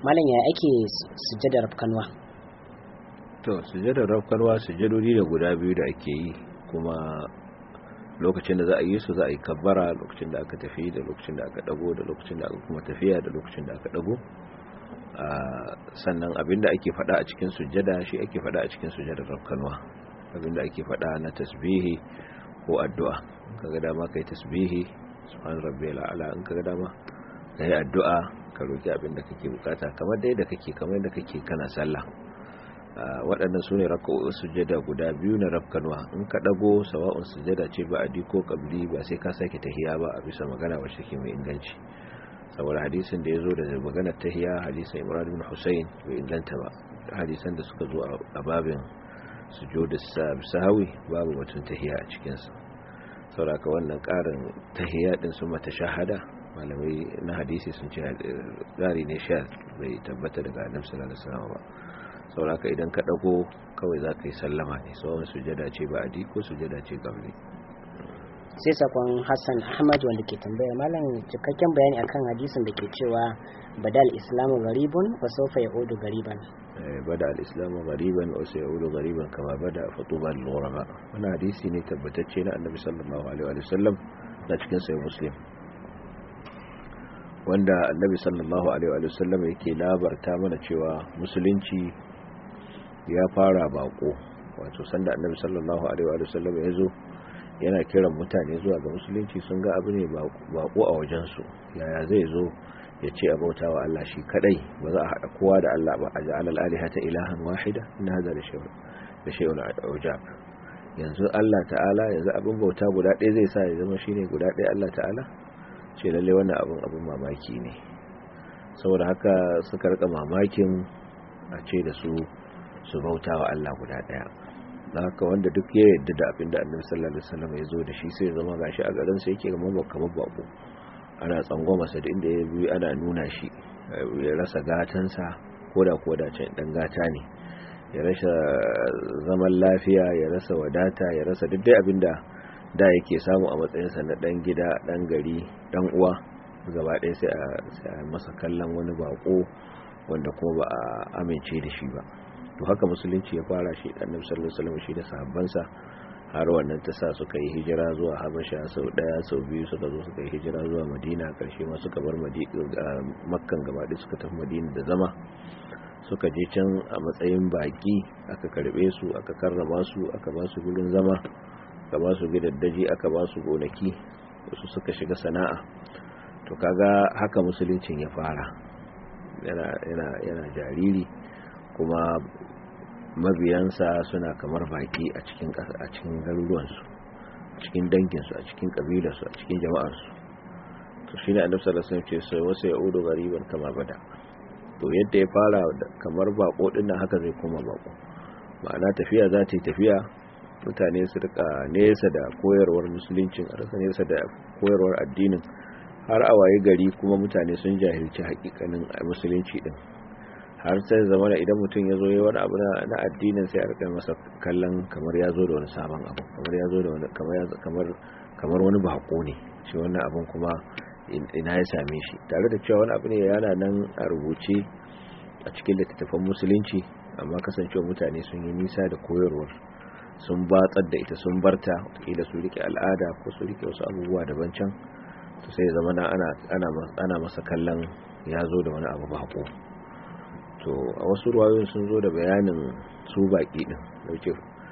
malam ya ake sujjadar rafkanwa to sujjadar rafkanwa sujjadodi da guda biyu da ake yi kuma lokacin da za a yi su za a yi kabbara lokacin da aka tafi da lokacin da aka dago da lokacin da aka kuma tafiya da lokacin da aka dago sannan abinda ake fada a cikin sujjada shi ake fada a cikin sujjadar rafkanwa abinda ake fada na tasbihi ko addu'a kaga dama kai tasbihi subhan rabbiyal a'la in kaga dama kai addu'a ka roki abinda kake bukata kamar dai da kake kamar da kake kana sallah waɗannan su ne raka'o'in sujjada guda biyu na rafkanwa in ka ɗago sawa'un sujjada ce ba adi ko ƙabli ba sai ka sake tahiya ba a bisa magana wacce ke mai inganci saboda hadisin da ya zo da maganar tahiya hadisin imran bin husayn bai inganta ba hadisan da suka zo a babin sujudu sahawi babu batun tahiya a cikinsa sauraka wannan ƙarin tahiya ɗin su mata shahada malamai na hadisi sun ce ƙari ne sha bai tabbata daga annabi sallallahu alaihi wasallam ba sauraka idan ka dago kawai za ka yi sallama ne sauran sujada ce ba adi ko sujada ce gabli sai sakon hassan ahmad wanda ke tambaya malam cikakken bayani akan hadisin da ke cewa badal islamu garibun wa sofa ya odu gariban bada al-islamu gariban wa sai odu gariban kama bada fatuba al-ghuraba wannan hadisi ne tabbatacce na annabi sallallahu alaihi wa sallam na cikin sai muslim wanda annabi sallallahu alaihi wa sallam yake labarta mana cewa musulunci ya fara bako wato sanda annabi sallallahu alaihi wa sallam ya zo yana kiran mutane zuwa ga musulunci sun ga abu ne bako a wajensu yaya zai zo ya ce a bauta wa Allah shi kadai ba za a haɗa kowa da Allah ba a ja'ala al-alihata ilahan wahida inna hadha la shay'un ujab yanzu Allah ta'ala yanzu abin bauta guda ɗaya zai sa ya zama shine guda ɗaya Allah ta'ala ce lalle wannan abin abin mamaki ne saboda haka suka rika mamakin a ce da su su bauta wa Allah guda daya haka wanda duk ya yadda da abin da annabi sallallahu alaihi wasallam ya zo da shi sai ya zama gashi a garin sa yake kamar kamar bako ana tsangwama sa da inda ya bi ana nuna shi ya rasa gatansa koda koda can dan gata ne ya rasa zaman lafiya ya rasa wadata ya rasa duk dai abinda da yake samu a matsayinsa na dan gida dan gari dan uwa gaba ɗaya sai a masa kallon wani bako wanda kuma ba a amince da shi ba to haka musulunci ya fara shi annabi sallallahu alaihi wasallam shi da sahabbansa har wannan ta sa suka yi hijira zuwa habasha sau daya sau biyu suka zo suka yi hijira zuwa madina karshe ma suka bar makkan gaba ɗaya suka tafi madina da zama suka je can a matsayin baki aka karbe su aka karrama su aka ba su gurin zama aka ba su gidaddaji aka ba su gonaki wasu suka shiga sana'a to kaga haka musuluncin ya fara yana yana yana jariri kuma mabiyansa suna kamar baki a cikin a cikin garuruwansu a cikin danginsu a cikin kabilarsu a cikin jama'arsu to shine annabi sallallahu alaihi wasallam ce sai wasu yaudu gariban kama bada to yadda ya fara kamar bako din nan haka zai koma bako ma'ana tafiya za ta yi tafiya mutane su rika nesa da koyarwar musuluncin a rasa nesa da koyarwar addinin har a waye gari kuma mutane sun jahilci hakikanin musulunci din har sai zamana idan mutum ya zo yi wani abu na addinin sai a rika masa kallon kamar ya zo da wani sabon abu kamar ya zo da wani kamar kamar wani bako ne shi wannan abun kuma ina ya same shi tare da cewa wani abu ne yana nan a rubuce a cikin littattafan musulunci amma kasancewa mutane sun yi nisa da koyarwar sun batsar da ita sun barta wataƙila su rike al'ada ko su rike wasu abubuwa daban can to sai zama na ana masa kallon ya zo da wani abu bako to a wasu ruwayoyin sun zo da bayanin su baki din dauke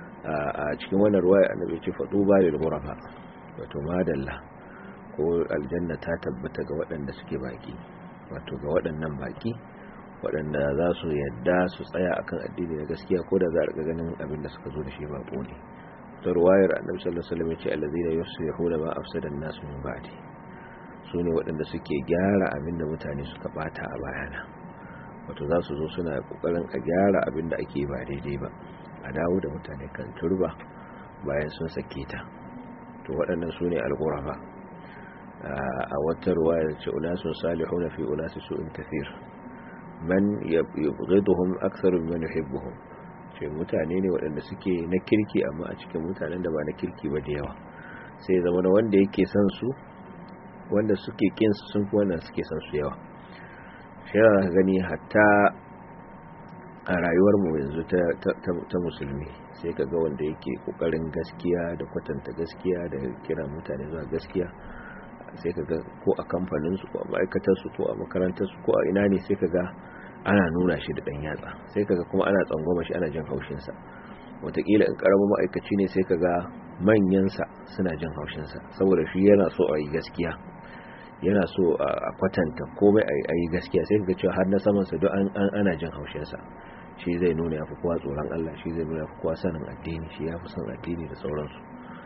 a cikin wannan ruwaya annabi ce fadu ba da ghurafa wato madalla ko aljanna ta tabbata ga waɗanda suke baki wato ga waɗannan baki waɗanda za su yadda su tsaya akan addini na gaskiya ko da za a ganin abin da suka zo da shi bako ne ta ruwayar annabi sallallahu alaihi wasallam ya ce allazina yuslihuna ma afsada an-nas min ba'di su ne waɗanda suke gyara abin da mutane suka bata a bayana wato za su zo suna kokarin a gyara abin da ake ba daidai ba a dawo da mutane kan turba bayan sun sake ta to waɗannan su ne alghurafa a wata ruwaya ce unasun salihuna fi unasi su'in kathir man yabghiduhum aktharu mimman yuhibbuhum ce mutane ne waɗanda suke na kirki amma a cikin mutanen da ba na kirki ba da yawa sai zama da wanda yake son su wanda suke kin su sun fi wanda suke son su yawa shi yana gani hatta a rayuwar mu yanzu ta musulmi sai ka ga wanda yake kokarin gaskiya da kwatanta gaskiya da kira mutane zuwa gaskiya sai ka ga ko a kamfaninsu ko a ma'aikatarsu ko a makarantarsu ko a ina ne sai ka ga ana nuna shi da ɗan yatsa sai ka ga kuma ana tsangwama shi ana jin haushinsa watakila in karamin ma'aikaci ne sai ka ga manyansa suna jin haushinsa saboda shi yana so a yi gaskiya yana so a kwatanta komai a yi gaskiya sai ka ga cewa har na samansa duk ana jin haushinsa shi zai nuna ya fi kowa tsoron Allah shi zai nuna ya fi kowa sanin addini shi ya fi son addini da sauransu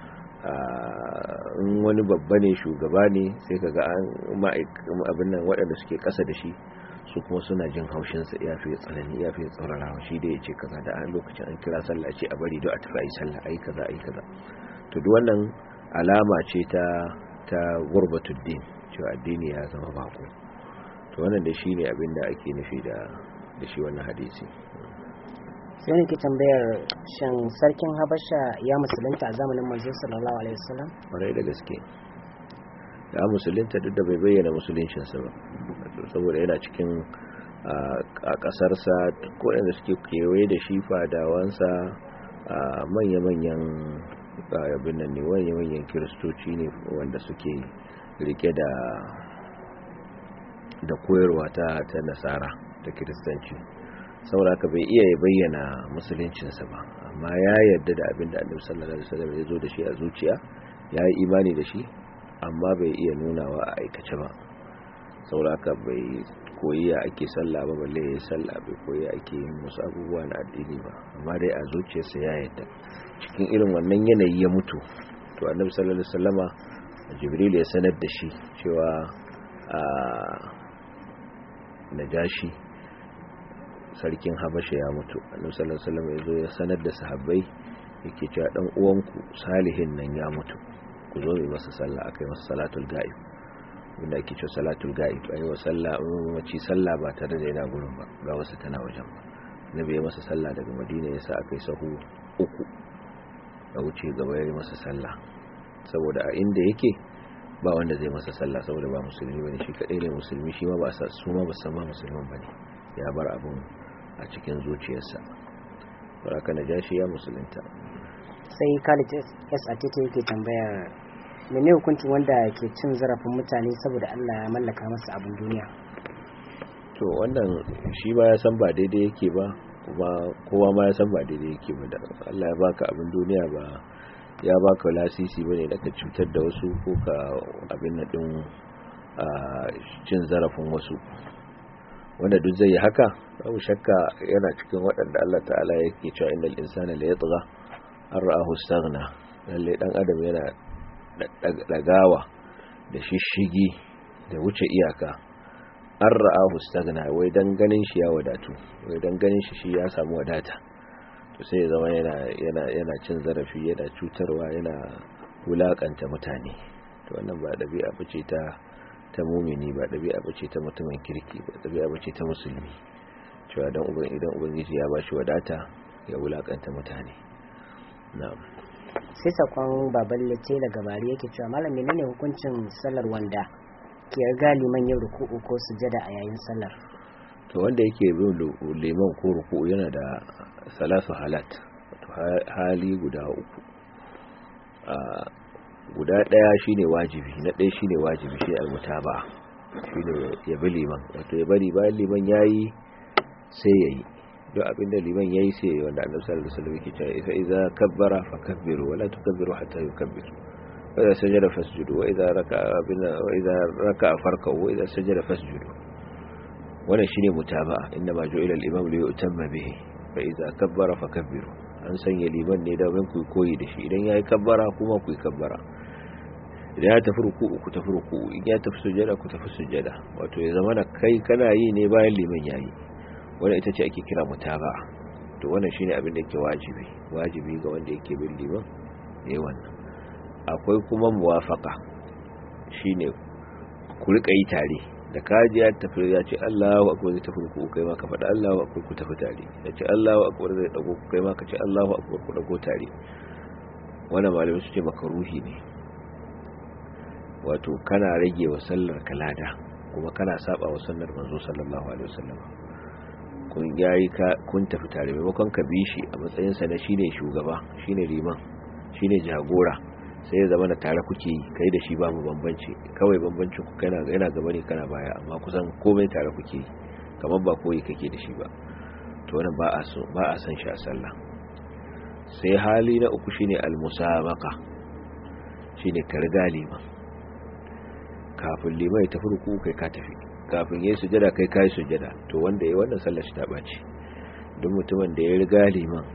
in wani babba ne shugaba ne sai ka ga abin nan waɗanda suke ƙasa da shi su kuma suna jin haushinsa ya fi tsanani ya fi tsaurarawa shi da ya ce kaza da an lokacin an kira sallah ce a bari don a tafi a yi sallah a yi kaza a yi kaza to duk wannan alama ce ta ta gurbatuddin cewa addini ya zama bako to wannan da shi ne abin da ake nufi da da shi wannan hadisi sai ne ke tambayar shan sarkin habasha ya musulunta a zamanin manzo sallallahu alaihi wasallam kwarai da gaske ya musulunta duk da bai bayyana musuluncinsa ba saboda yana cikin a kasarsa ko da suke kewaye da shi fadawansa a manya-manyan abin nan ne manya-manyan kiristoci ne wanda suke rike da da koyarwa ta ta nasara ta kiristanci saboda haka bai iya ya bayyana musuluncinsa ba amma ya yarda da abin da annabi sallallahu alaihi wasallam ya zo da shi a zuciya ya yi imani da shi amma bai iya nunawa a aikace ba saboda haka bai koyi ya ake sallah ba balle ya yi sallah bai koyi ake yin wasu abubuwa na addini ba amma dai a zuciyarsa ya yarda cikin irin wannan yanayi ya mutu to annabi sallallahu alaihi wasallama jibril ya sanar da shi cewa a najashi sarkin habasha ya mutu annabi sallallahu alaihi wasallam ya zo ya sanar da sahabbai yake cewa dan uwanku salihin nan ya mutu ku zo yi masa sallah akai masa salatul ga'ib wanda ake cewa salatul ga'ib ayi wa sallah mace sallah ba tare da yana gurin ba ga wasu tana wajen ba nabi ya masa sallah daga madina ya sa akai sahu uku ya wuce gaba ya yi masa sallah saboda a inda yake ba wanda zai masa sallah saboda ba musulmi bane shi kadai ne musulmi shi ma ba sa su ma ba san ma musulman bane ya bar abun a cikin zuciyarsa baraka najashi ya musulunta sai Khalid S Atete yake tambayar mene hukuncin wanda ke cin zarafin mutane saboda Allah ya mallaka masa abin duniya to wannan shi ba ya san ba daidai yake ba kuma kowa ma ya san ba daidai yake ba da Allah ya baka abin duniya ba ya baka lasisi bane da ka cutar da wasu ko ka abin nan din cin zarafin wasu wanda duk zai yi haka babu shakka yana cikin waɗanda Allah ta'ala yake cewa innal insana la yatgha an ra'ahu istaghna lalle dan adam yana dagawa da shishigi da wuce iyaka an ra'ahu istaghna wai dan ganin shi ya wadatu wai dan ganin shi shi ya samu wadata to sai ya zama yana yana yana cin zarafi yana cutarwa yana wulakanta mutane to wannan ba dabi'a bace ta ta mumini ba ɗabi'a ba ce ta mutumin kirki ba ɗabi'a ba ce ta musulmi cewa don uban idan ubangiji ya bashi wadata ya wulakanta mutane na'am sai sakon baban lace daga bari yake cewa malam menene hukuncin sallar wanda ke riga liman yin ruku'u ko sujada a yayin sallar to wanda yake bin liman ko ruku'u yana da salasu halat wato hali guda uku guda ɗaya shine wajibi na ɗaya shine wajibi shi almutaba shine ya bi liman wato ya bari bayan liman yayi sai yayi duk abinda liman yayi sai yayi wanda annabi sallallahu alaihi wasallam yake cewa fa idza kabbara fakabbiru wala tukabbiru hatta yukabbir wa idza sajada fasjudu wa idza raka'a bina wa idza raka'a farka'u wa idza sajada fasjudu wannan shine mutaba inna ma ju'ila al-imam li yutamma bihi fa idza kabbara fakabbiru an sanya liman ne da ku koyi da shi idan yayi kabbara kuma ku yi kabbara idan ya tafi ruku'u ku tafi ruku'u in ya tafi sujada ku tafi sujada wato ya zama da kai kana yi ne bayan liman yayi wannan ita ce ake kira mutaba to wannan shine abin da yake wajibi wajibi ga wanda yake bin liman yayi wannan akwai kuma muwafaqa shine ku rika yi tare da kaji ya tafi ya ce Allahu akbar zai tafi ruku'u kai ma ka faɗa Allahu akbar ku tafi tare ya ce Allahu akbar zai dago kai ma ka ce Allahu akbar ku dago tare wannan malamai su ce makaruhi ne wato kana rage wa sallar kalada kuma kana saba wa sunnar manzo sallallahu alaihi wasallam kun yayi ka kun tafi tare maimakon ka bi shi a matsayin sa na shine shugaba shine liman shine jagora sai ya zama na tare kuke yi kai da shi babu bambanci kawai bambancin ku kana yana gaba ne kana baya amma kusan komai tare kuke yi kamar ba koyi kake da shi ba to wannan ba a so ba a san shi a sallah sai hali na uku shine al-musabaqa shine ka riga liman kafin liman ya tafi ruku kai ka tafi kafin yayi sujada kai kai sujada to wanda yayi wannan sallar shi ta bace duk mutumin da ya riga liman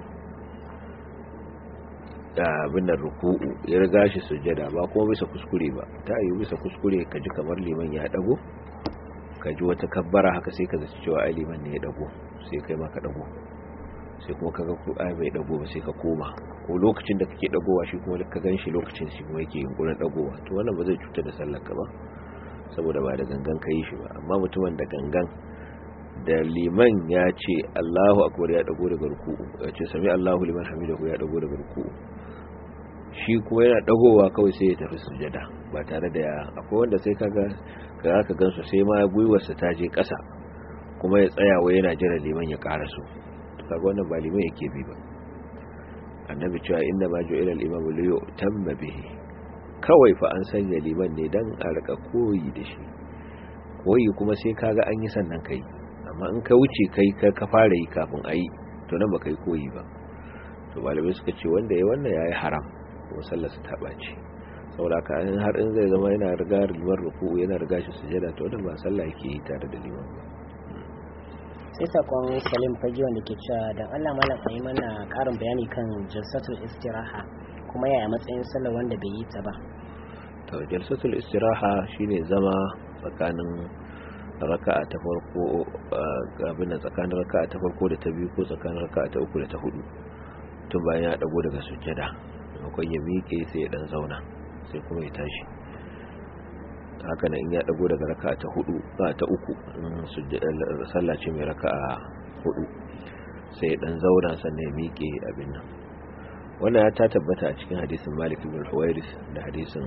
da abin da ruku'u ya riga shi sujada ba kuma bisa kuskure ba ta yi bisa kuskure ka ji kamar liman ya dago ka ji wata kabbara haka sai ka zaci cewa ai liman ne ya dago sai kai ma ka dago sai kuma kaga ko ai bai dago ba sai ka koma ko lokacin da kake dagowa shi kuma ka ganshi lokacin shi kuma yake yunkurin dagowa to wannan ba zai cutar da sallar ka ba saboda ba da gangan ka yi shi ba amma mutumin da gangan da liman ya ce Allahu akbar ya dago daga ruku'u ya ce sami Allahu liman hamidahu ya dago daga ruku'u shi kuma yana dagowa kawai sai ya tafi sujada ba tare da ya akwai wanda sai kaga ka ka gansu sai ma gwiwarsa ta je ƙasa kuma ya tsaya wai yana jira liman ya karasu kaga wannan ba liman yake bi ba annabi cewa inna ma ju'ila al-imam li yu'tamma bihi kawai fa an sanya liman ne dan a rika koyi da shi koyi kuma sai kaga an yi sannan kai amma in ka wuce kai ka ka fara yi kafin ayi to nan ba kai koyi ba to malamai suka ce wanda yayi wannan yayi haram ko sallar sa ta bace saboda haka har in zai zama yana riga liman ruku'u yana riga shi sujada to wannan ba sallah yake yi tare da liman ba sai sakon salim fage wanda ke cewa don allah malam a yi mana karin bayani kan jalsatul istiraha kuma yaya matsayin sallar wanda bai yi ta ba to jalsatul istiraha shine zama tsakanin raka'a ta farko abin tsakanin raka'a ta farko da ta biyu ko tsakanin raka'a ta uku da ta hudu tun bayan ya dago daga sujjada maimakon ya miƙe sai ya dan zauna sai kuma ya tashi haka nan in ya dago daga raka'a ta hudu ba ta uku sallah ce mai raka'a hudu sai dan zauna sannan ya miƙe abin nan wannan ya ta tabbata a cikin hadisin Malik ibn Huwairis da hadisin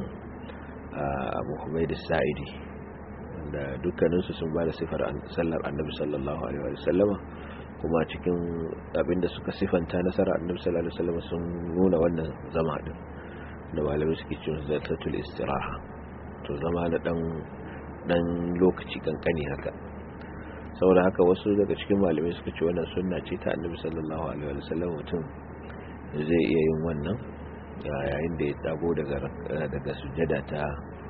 Abu Humayd as-Sa'idi wanda dukkaninsu sun bada sifar sallar Annabi sallallahu alaihi wa sallama kuma cikin abinda suka sifanta nasara Annabi sallallahu alaihi wa sallama sun nuna wannan zama din da malamai suke cewa zatatul istiraha to zama na dan dan lokaci kankani haka saboda haka wasu daga cikin malamai suka ce wannan sunna ce ta annabi sallallahu alaihi wa sallam mutum zai iya yin wannan yayin da ya dago daga daga sujjada ta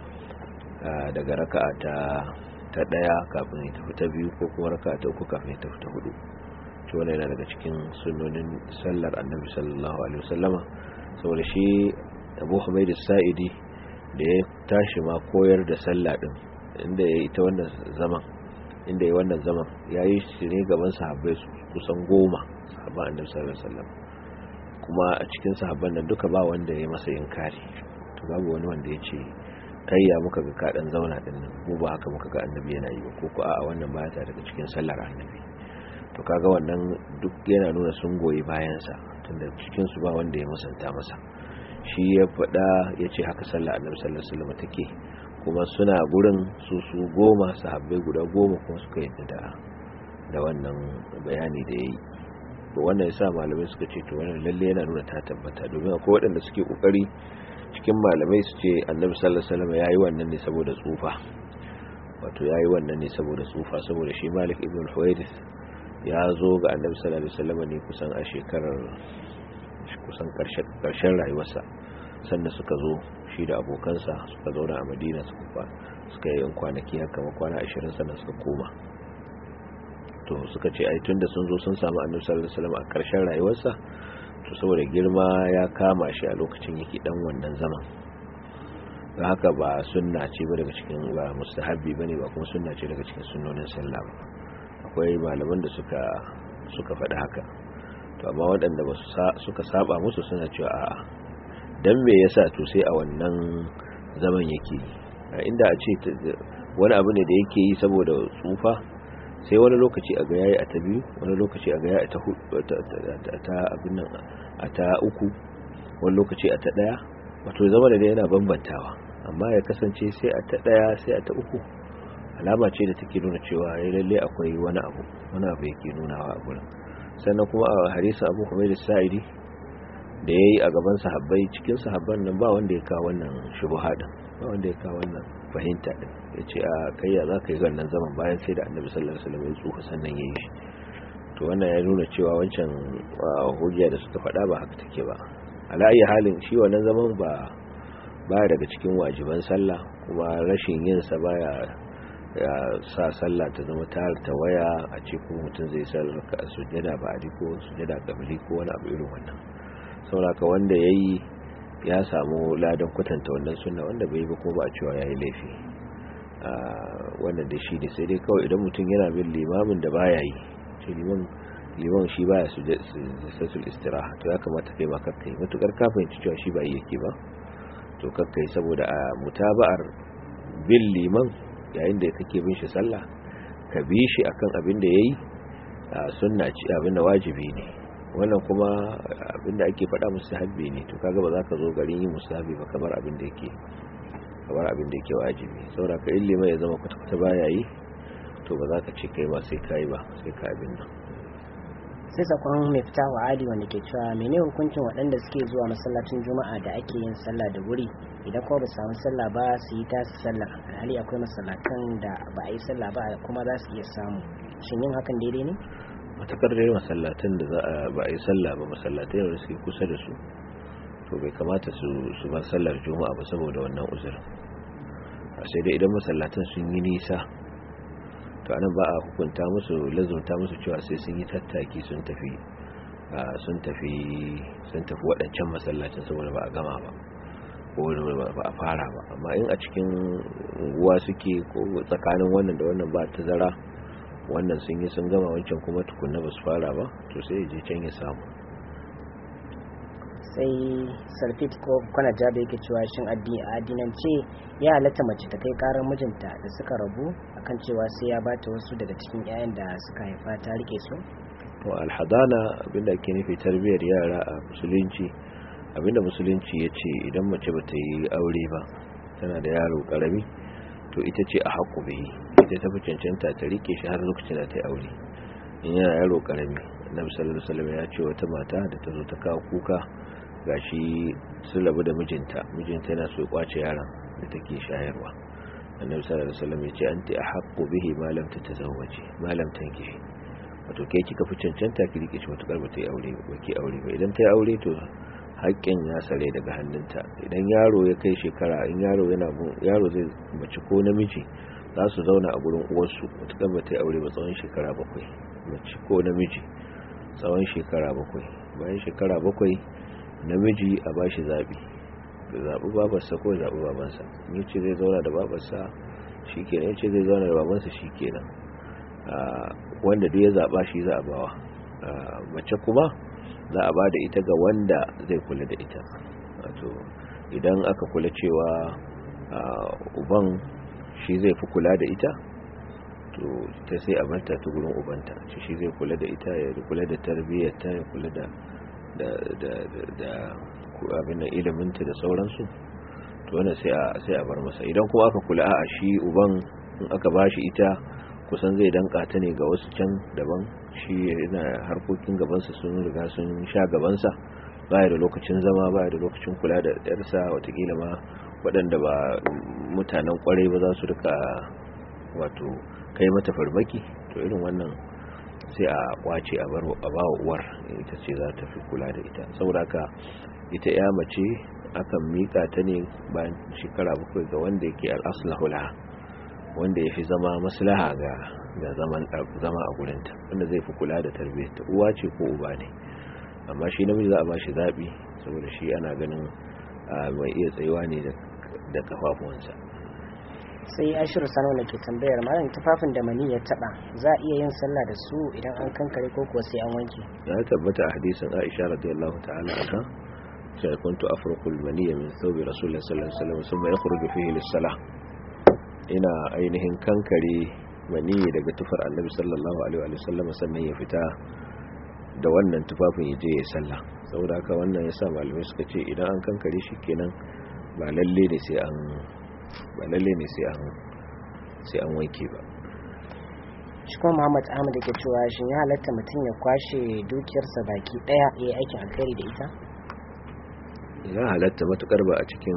daga raka'a ta ta daya kafin ya tafi ta biyu ko kuma raka'a ta uku kafin ya tafi ta hudu to wannan yana daga cikin sunnonin sallar annabi sallallahu alaihi wa sallama saboda shi Abu Humayd as-Sa'idi da ya tashi ma koyar da sallah din inda ya yi ta wannan zaman inda ya wannan zaman ya yi shi ne gaban sahabbai kusan goma sahabban annabi sallallahu alaihi wasallam kuma a cikin sahabban nan duka ba wanda ya masa inkari to babu wani wanda ya ce kai ya muka ga kadan zauna din nan mu ba haka muka ga annabi yana yi ko ko a wannan baya ta daga cikin sallar annabi to kaga wannan duk yana nuna sun goyi bayan sa tunda cikin su ba wanda ya musanta masa shi ya faɗa ya ce haka sallah annabi sallallahu alaihi wasallam take kuma suna gurin su su goma sahabbai guda goma kuma suka yadda da da wannan bayani da yayi to wannan yasa malamai suka ce to wannan lalle yana nuna ta tabbata domin akwai waɗanda suke kokari cikin malamai su ce annabi sallallahu alaihi wasallam yayi wannan ne saboda tsufa wato yayi wannan ne saboda tsufa saboda shi Malik ibn Huwairith ya zo ga annabi sallallahu alaihi wasallam ne kusan a shekarar kusan karshen rayuwarsa sannan suka zo shi da abokansa suka zauna a madina suka suka yi yan kwanaki haka kwana ashirin sannan suka koma to suka ce ai tunda sun zo sun samu annabi sallallahu alaihi wasallam a karshen rayuwarsa to saboda girma ya kama shi a lokacin yake dan wannan zaman don haka ba sunna ce ba daga cikin ba mustahabbi bane ba kuma sunna ce daga cikin sunnonin sallah ba akwai malaman da suka suka faɗi haka to amma waɗanda ba suka saba musu suna cewa a'a dan me yasa to sai a wannan zaman yake inda a ce wani abu ne da yake yi saboda tsufa sai wani lokaci a ga yayi a ta biyu wani lokaci a ga yayi a ta ta abin nan a ta uku wani lokaci a ta daya wato zama da yana bambantawa amma ya kasance sai a ta daya sai a ta uku a alama ce da take nuna cewa ya lalle akwai wani abu wani abu yake nunawa a gurin sannan kuma a hadisin abu kuma da sa'idi da ya yi a gaban sahabbai cikin sahabban nan ba wanda ya kawo wannan shubuha din ba wanda ya kawo wannan fahimta din ya ce a kayya za ka yi wannan zaman bayan sai da annabi sallallahu alaihi wasallam ya tsufa sannan ya yi shi to wannan ya nuna cewa wancan hujja da suka faɗa ba haka take ba ala ayi halin shi wannan zaman ba baya daga cikin wajiban sallah kuma rashin yin sa baya ya sa sallah ta zama ta waya a ce kuma mutum zai sallar ka sujjada ba a ko sujjada kabili ko wani abu irin wannan sauraka wanda ya yi ya samu ladan kwatanta wannan suna wanda bai ba kuma ba a cewa ya yi laifi wannan da shi ne sai dai kawai idan mutum yana bin limamin da baya yi ce liman liman shi baya sujjatul istiraha to ya kamata kai ma kakkai matukar kafin cewa shi ba yi yake ba to kakkai saboda a mutaba'ar bin liman yayin da kake bin shi sallah ka bi shi akan abin da yayi sunna ci abin da wajibi ne wannan kuma abin da ake faɗa mustahabbi ne to kaga ba za ka zo garin yin mustahabbi ba kamar abin da yake kamar abin da yake wajibi saboda ka in liman ya zama kwata-kwata baya yi to ba za ka ce kai ba sai kai ba sai ka abin nan sai sakon mai fita wa adi wanda ke cewa mene hukuncin waɗanda suke zuwa masallacin juma'a da ake yin sallah da wuri idan kuma ba su samu sallah ba su yi tasu sallah alhali akwai masallatan da ba a yi sallah ba kuma za su iya samu shin yin hakan daidai ne matakar dai masallatan da za a ba a yi sallah ba masallatai da suke kusa da su to bai kamata su su bar sallar juma'a ba saboda wannan uzurin sai dai idan masallatan sun yi nisa to anan ba a hukunta musu lazumta musu cewa sai sun yi tattaki sun tafi sun tafi sun tafi waɗancan masallacin saboda ba a gama ba ko ba a fara ba amma in a cikin unguwa suke ko tsakanin wannan da wannan ba tazara wannan sun yi sun gama wancan kuma tukunna ba su fara ba to sai ya je can ya samu sai sarfit ko kwana jabe yake cewa shin addinance ya halatta mace ta kai karar mijinta da suka rabu akan cewa sai ya bata wasu daga cikin 'ya'yan da suka haifa ta rike su to alhadana abinda ake nufi tarbiyyar yara a musulunci abinda musulunci ya ce idan mace ba ta yi aure ba tana da yaro karami to ita ce a haƙu bihi ita ta fi cancanta ta rike shi har lokacin da ta yi aure in yana yaro karami annabi sallallahu alaihi wasallam ya ce wata mata da ta zo ta kawo kuka gashi sun rabu da mijinta mijinta yana so ya kwace yaron da take shayarwa annabi sallallahu alaihi wasallam ya ce anti ahqqu bihi ma lam tatazawwaji ma lam tankihi wato kai kika fi cancanta ki rike shi matukar ba ta yi aure ba ki aure ba idan ta yi aure to haƙƙin ya sare daga hannunta idan yaro ya kai shekara in yaro yana yaro zai mace ko namiji za su zauna a gurin uwarsu matukar ba ta yi aure ba tsawon shekara bakwai mace ko namiji tsawon shekara bakwai bayan shekara bakwai namiji a ba shi zaɓi da zaɓi babarsa ko zaɓi babansa in ce zai zauna da babarsa shi kenan in ce zai zauna da babansa shi kenan wanda duk ya zaɓa shi za a bawa mace kuma za a ba da ita ga wanda zai kula da ita wato idan aka kula cewa uban shi zai fi kula da ita to ta sai a barta ta gurin ubanta shi zai kula da ita ya kula da tarbiyyarta ya kula da da da da abin da iliminta da sauransu to wannan sai a sai a bar masa idan kuma aka kula a shi uban in aka bashi ita kusan zai danka ta ne ga wasu can daban shi yana harkokin gabansa sun riga sun sha gabansa baya da lokacin zama baya da lokacin kula da yarsa watakila ma waɗanda ba mutanen kwarai ba za su rika wato kai mata farmaki to irin wannan sai a kwace a bar a bawa uwar ita ce za ta fi kula da ita saboda haka ita ya mace akan mika ta ne bayan shekara bakwai ga wanda yake al-aslahu laha wanda ya fi zama maslaha ga ga zaman zama a gurinta wanda zai fi kula da tarbiyyarta uwa ce ko uba ne amma shi namiji za a ba shi zaɓi saboda shi ana ganin mai iya tsayuwa ne da kafafuwansa sai ashiru sano da ke tambayar malam tufafin da mani ya taba za a iya yin sallah da su idan an kankare ko kuwa sai an wanke ya tabbata a hadisin aisha radiyallahu ta'ala anha sai kuntu afruqu al-maniyya min thawbi rasulillahi sallallahu alaihi wasallam thumma yakhruju fihi lis-salah ina ainihin kankare mani daga tufar annabi sallallahu alaihi wasallam sannan ya fita da wannan tufafin ya je ya sallah saboda haka wannan yasa malamai suka ce idan an kankare shi kenan ba lalle ne sai an ba lalle ne sai an sai an wanke ba shi kuma muhammad ahmad ke cewa shin ya halatta mutum ya kwashe dukiyarsa baki daya ya yi aikin alkhairi da ita ya halatta matukar ba a cikin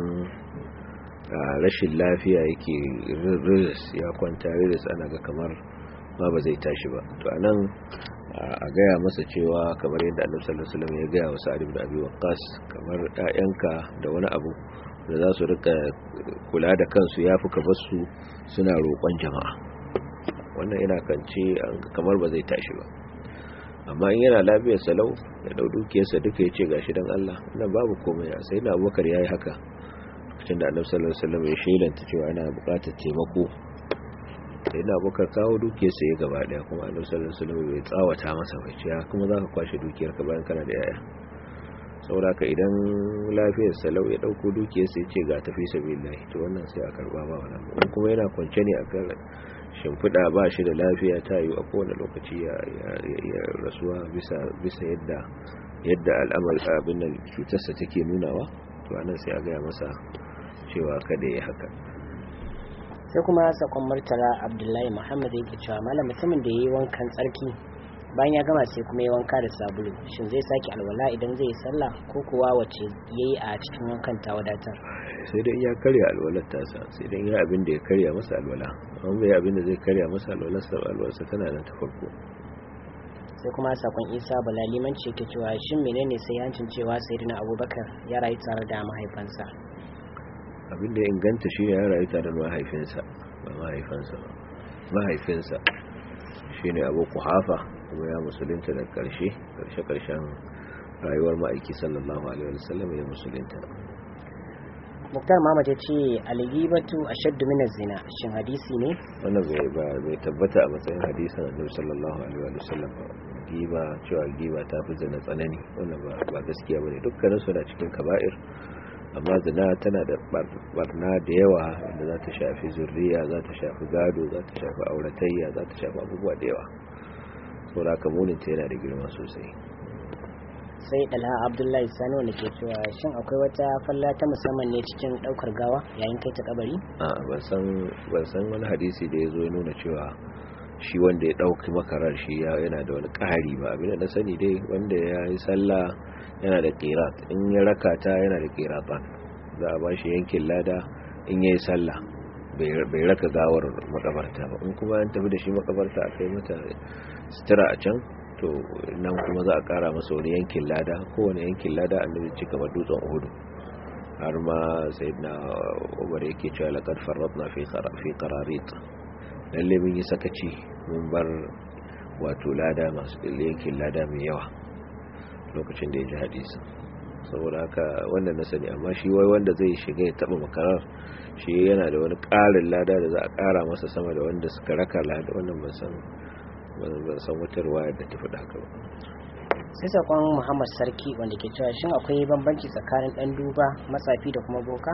rashin lafiya yake riris ya kwanta riris ana ga kamar ma ba zai tashi ba to anan a gaya masa cewa kamar yadda annabi sallallahu alaihi wasallam ya gaya wa sa'id ibn abi waqqas kamar ƴaƴanka da wani abu da za su rika kula da kansu yafi ka bar su suna roƙon jama'a wannan ina kance kamar ba zai tashi ba amma in yana lafiyar salau ya dau dukiyarsa duka ya ce gashi dan Allah wannan babu komai sai na Abubakar yayi haka lokacin da Annabi sallallahu alaihi wasallam ya shelanta cewa yana buƙatar taimako sai na Abubakar kawo dukiyarsa ya gaba daya kuma Annabi sallallahu alaihi wasallam bai tsawata masa bai ce kuma zaka kwashe dukiyarka bayan kana da yaya saboda ka idan lafiyar salau ya dauko dukiyarsa ya ce ga tafi sabilillah to wannan sai a karba ba wannan kuma yana kwance ne akan shimfiɗa ba shi da lafiya ta yi a kowane lokaci ya rasuwa bisa yadda yadda al'amar abin da cutarsa take nunawa to anan sai a gaya masa cewa kada ya haka sai kuma sakon murtala abdullahi muhammad yake cewa malam mutumin da ya yi wankan tsarki bayan ya gama sai kuma ya wanka da sabulu shin zai sake alwala idan zai yi sallah ko kuwa wace ya yi a cikin wankan ta wadatar sai dai ya karya alwalar tasa sai dai ya abin da ya karya masa alwala amma bai abin da zai karya masa alwalar sa alwalarsa tana nan ta farko sai kuma sakon isa bala limanci ke cewa shin menene sai hancin cewa sayyidina abubakar ya rayu tare da mahaifansa abin da ya inganta shi ya rayu tare da mahaifinsa ba mahaifansa ba mahaifinsa shine abu kuhafa kuma ya musulunta da karshe karshe karshen rayuwar ma'aiki sallallahu alaihi wasallam ya musulunta muktar mamad ya ce algibatu ashaddu min zina shin hadisi ne wannan bai ba bai tabbata a matsayin hadisin annabi sallallahu alaihi wa sallam ba giba cewa giba ta fi zina tsanani wannan ba ba gaskiya bane dukkanin su na cikin kaba'ir amma zina tana da barna da yawa wanda za ta shafi zurriya za ta shafi gado za ta shafi auratayya za ta shafi abubuwa da yawa saboda haka munin ta yana da girma sosai sai dalha abdullahi sani wanda ke cewa shin akwai wata falla ta musamman ne cikin daukar gawa yayin kai ta kabari a ban san wani hadisi da ya zo ya nuna cewa shi wanda ya dauki makarar shi yana da wani ƙari ba abin da na sani dai wanda ya yi sallah yana da qirat in ya raka ta yana da qiratan za a bashi yankin lada in yayi sallah bai raka gawar makabarta ba in kuma an tafi da shi makabarta a kai mata sutura a can to nan kuma za a kara masa wani yankin lada kowane yankin lada annabi ci kamar dutsen uhudu har ma sayyidina umar yake cewa laqad farratna fi fi qararit lalle mun yi sakaci mun bar wato lada masu yankin lada mai yawa lokacin da ya ji hadisi saboda haka wannan na sani amma shi wai wanda zai shiga ya taba makarar shi yana da wani ƙarin lada da za a ƙara masa sama da wanda suka raka lada wannan ban san ban san wata ruwaya da ta faɗa haka ba sai sakon muhammad sarki wanda ke cewa shin akwai bambanci tsakanin dan duba matsafi da kuma boka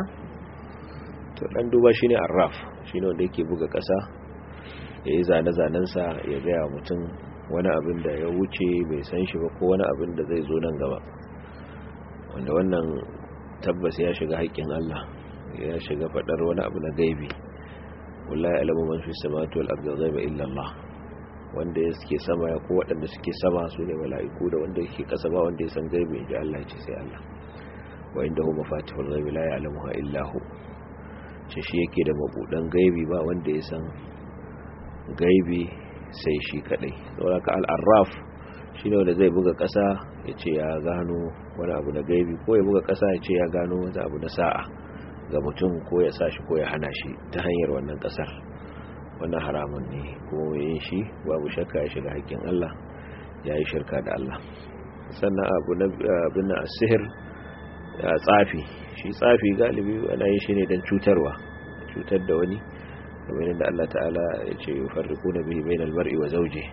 to dan duba shine arraf shine wanda yake buga ƙasa ya yi zane-zanensa ya gaya mutum wani abin da ya wuce bai san shi ba ko wani abin da zai zo nan gaba wanda wannan tabbas ya shiga haƙƙin Allah ya shiga faɗar wani abu na gaibi wallahi alamu man fi samawati wal ardi ghaiba illa Allah wanda suke sama ya ko waɗanda suke sama su ne mala'iku da wanda yake ƙasa ba wanda ya san gaibi inji Allah ce sai Allah wa inda hu mafatihul ghaibi la ya'lamuha illa hu ce shi yake da mabudan gaibi ba wanda ya san gaibi sai shi kadai saboda ka al-arraf shine wanda zai buga ƙasa ya ce ya gano wani abu na gaibi ko ya buga ƙasa ya ce ya gano wani abu na sa'a ga mutum ko ya sa shi ko ya hana shi ta hanyar wannan ƙasar wannan haramun ne kuma yin shi babu shakka ya shiga haƙƙin Allah ya yi shirka da Allah sannan abu na abin na sihir ya tsafi shi tsafi galibi ana yin shi ne don cutarwa cutar da wani kamar yadda Allah ta'ala ya ce yufarriquna bihi bainal mar'i wa zawji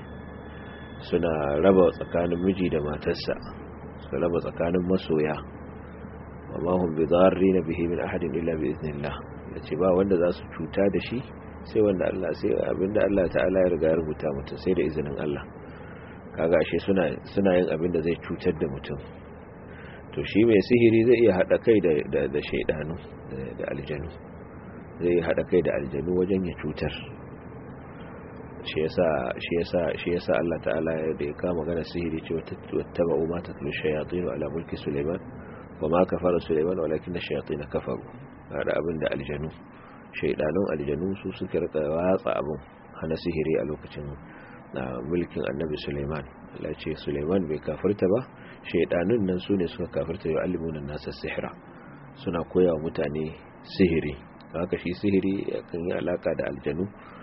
suna raba tsakanin miji da matarsa su raba tsakanin masoya amma hum bidarrin bihi min ahadin illa bi iznillah yace ba wanda za su cuta da shi sai wanda Allah sai abinda Allah ta'ala ya riga ya rubuta mutum sai da izinin Allah kaga ashe suna suna yin abinda zai cutar da mutum to shi mai sihiri zai iya hada kai da da, da shaydanu da aljanu zai hada kai da aljanu wajen ya cutar shi yasa shi yasa shi yasa Allah ta'ala da ya kama magana sihiri cewa tattaba'u ma tatlu shayatin ala mulki Sulaiman wa ma kafara Sulaiman walakin ash-shayatin kafaru hada abin da aljanu shaydanun aljanu su suka rika watsa abin hana sihiri a lokacin mulkin Annabi Sulaiman Allah ce Sulaiman bai kafirta ba shaydanun nan sune suka kafirta ya alimuna nasa sihra suna koya wa mutane sihiri haka shi sihiri kan yi alaka da aljanu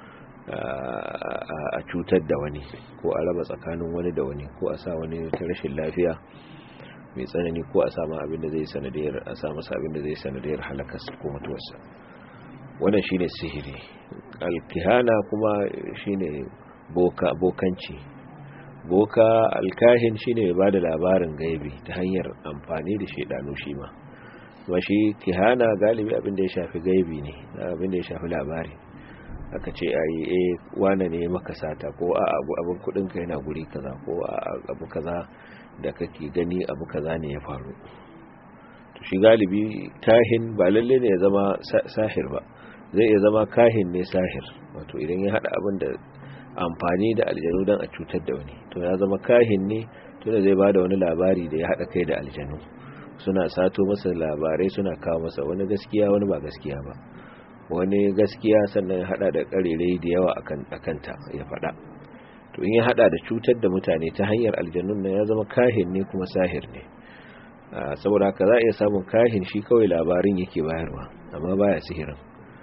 a cutar da wani ko a raba tsakanin wani da wani ko a sa wani ta rashin lafiya mai tsanani ko a sama abin da zai sanadiyar a sa masa abin da zai sanadiyar halakarsa ko mutuwarsa wannan shine sihiri alkihana kuma shine boka bokanci boka alkahin shine mai bada labarin gaibi ta hanyar amfani da shedanu shi ma kuma shi kihana galibi abin da ya shafi gaibi ne abin da ya shafi labari aka ce a yi e wane ne maka sata ko a abu abin kudinka yana guri kaza ko a abu kaza da kake gani abu kaza ne ya faru to shi galibi kahin ba lalle ne ya zama sahir ba zai iya zama kahin ne sahir wato idan ya hada abin da amfani da aljanu don a cutar da wani to ya zama kahin ne to da zai bada wani labari da ya hada kai da aljanu suna sato masa labarai suna kawo masa wani gaskiya wani ba gaskiya ba wani gaskiya sannan ya hada da karerai da yawa a kanta ya fada to in ya hada da cutar da mutane ta hanyar aljannun nan ya zama kahin ne kuma sahir ne saboda haka za a iya samun kahin shi kawai labarin yake bayarwa amma baya sihirin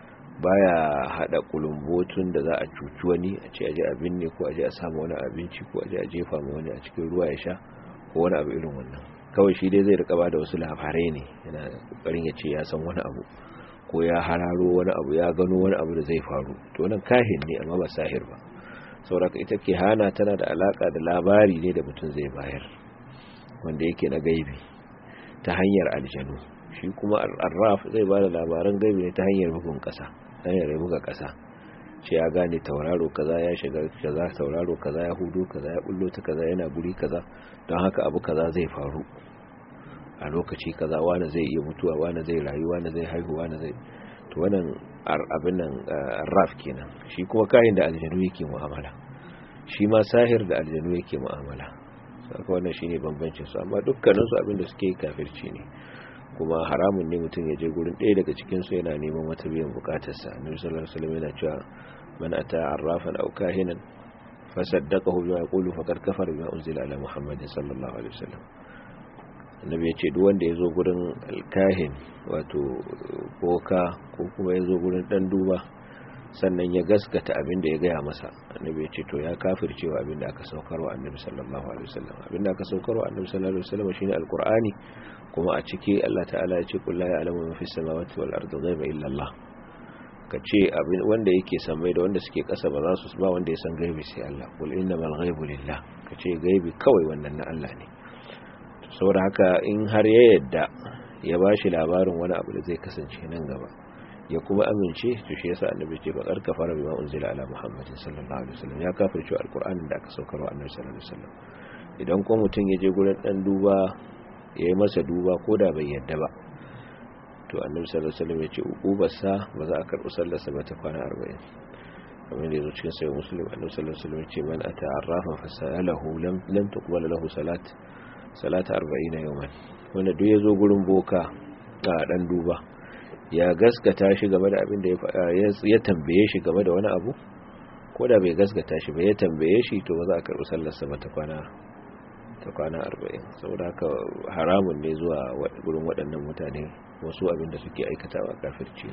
baya hada kulumbotun da za a cuci wani a ce aje abin ne ko aje a samu wani abinci ko aje a jefa ma wani a cikin ruwa ya sha ko wani abu irin wannan kawai shi dai zai rika ba da wasu labarai ne yana kokarin ya ce ya san wani abu ko ya hararo wani abu ya gano wani abu da zai faru to nan kahin ne amma ba sahir ba sauraka ita ke hana tana da alaka da labari ne da mutum zai bayar wanda yake na gaibi ta hanyar aljanu shi kuma arraf zai ba da labaran gaibi ne ta hanyar bugun kasa ta hanyar buga kasa ce ya gane tauraro kaza ya shiga kaza tauraro kaza ya hudu kaza ya bullo ta kaza yana guri kaza don haka abu kaza zai faru a lokaci kaza wani zai iya mutuwa wani zai rayu wani zai haihu wani zai to wannan abin nan raf kenan shi kuma kayan da aljanu yake mu'amala shi ma sahir da aljanu yake mu'amala saka wannan shine bambancin su amma dukkanin su abin da suke yi kafirci ne kuma haramun ne mutum ya je gurin ɗaya daga cikin su yana neman wata biyan bukatarsa annabi sallallahu alaihi wasallam yana cewa man ata arrafan aw kahinan fasaddaqahu bima yaqulu faqad kafara bima unzila ala muhammadin sallallahu alaihi wasallam annabi ya ce duk wanda ya zo gurin alkahin wato boka ko kuma ya zo gurin dan duba sannan ya gaskata abin da ya gaya masa annabi ya ce to ya kafircewa abin da aka saukarwa annabi sallallahu alaihi wasallam abin da aka saukarwa annabi sallallahu alaihi wasallam shine alqur'ani kuma a ciki Allah ta'ala ya ce qul la ya'lamu ma fis samawati wal ardi ghaiba illa Allah ka ce abin wanda yake samai da wanda suke kasa ba za su ba wanda ya san gaibi sai Allah qul innamal ghaibu lillah ka ce gaibi kawai wannan na Allah ne saboda haka in har ya yadda ya ba shi labarin wani abu da zai kasance nan gaba ya kuma amince to shi yasa annabi ce bakar kafara bima unzila ala muhammadin sallallahu alaihi wasallam ya kafirce alqur'anin da aka saukarwa annabi sallallahu alaihi wasallam idan ko mutum ya je gurin dan duba ya yi masa duba ko da bai yadda ba to annabi sallallahu alaihi wasallam ya ce uqubarsa ba za a karɓi sallarsa ba ta kwana 40 kamar da yazo cikin sahih muslim annabi sallallahu alaihi wasallam ya ce man ata'arrafa fasalahu lam lam tuqbal lahu salat salata arba'ina yawman wanda duk ya zo gurin boka a dan duba ya gaskata shi game da abin da ya tambaye shi game da wani abu ko da bai gaskata shi ba ya tambaye shi to ba za a karɓi sallarsa ba ta kwana ta kwana arba'in saboda haka haramun ne zuwa gurin waɗannan mutane wasu abin da suke aikatawa kafirci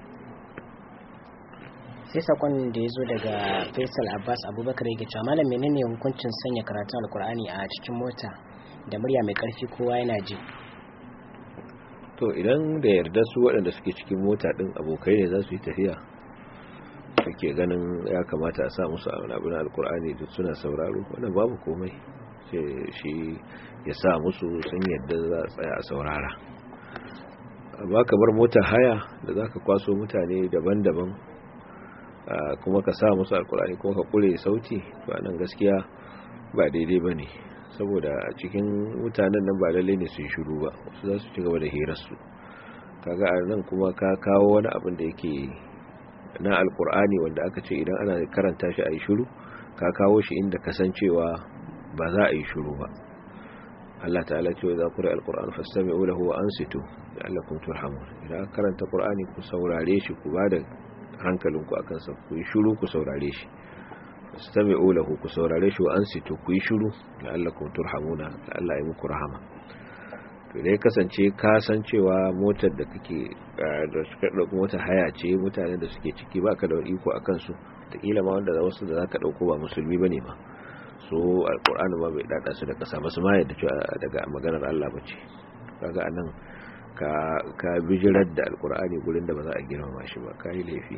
sai sakon da ya zo daga faisal abbas abubakar yake cewa malam menene hukuncin sanya karatun alkur'ani a cikin mota da murya mai karfi kowa yana ji to idan da yarda su waɗanda suke cikin mota ɗin abokai ne za su yi tafiya suke ganin ya kamata a sa musu abin alkur'ani duk suna sauraro wannan babu komai sai shi ya sa musu sun yadda za a tsaya a saurara amma kamar mota haya da za ka kwaso mutane daban-daban kuma ka sa musu alkur'ani kuma ka kure sauti ba nan gaskiya ba daidai ba ne saboda a cikin mutanen nan ba lalle ne su yi shiru ba wasu za su ci gaba da hirarsu kaga a nan kuma ka kawo wani abin da yake na alkur'ani wanda aka ce idan ana karanta shi a yi shiru ka kawo shi inda kasancewa ba za a yi shiru ba Allah ta'ala ce wa za ku rai alkur'an fastami'u lahu wa ansitu la'allakum turhamun idan aka karanta qur'ani ku saurare shi ku bada hankalinku akan sa ku yi shiru ku saurare shi fastami'u lahu ku saurare shi wa ansitu ku yi shiru la'allakum turhamuna la'alla yi muku rahama to dai kasance ka san cewa motar da kake da suka dauko motar haya ce mutanen da suke ciki baka da iko akan su ta kila ma wanda wasu da zaka dauko ba musulmi bane ba so alkur'ani ba bai dada su da kasa ba su ma yadda cewa daga maganar Allah ba ce kaga anan ka ka bijirar da alkur'ani gurin da ba za a girmama shi ba kai laifi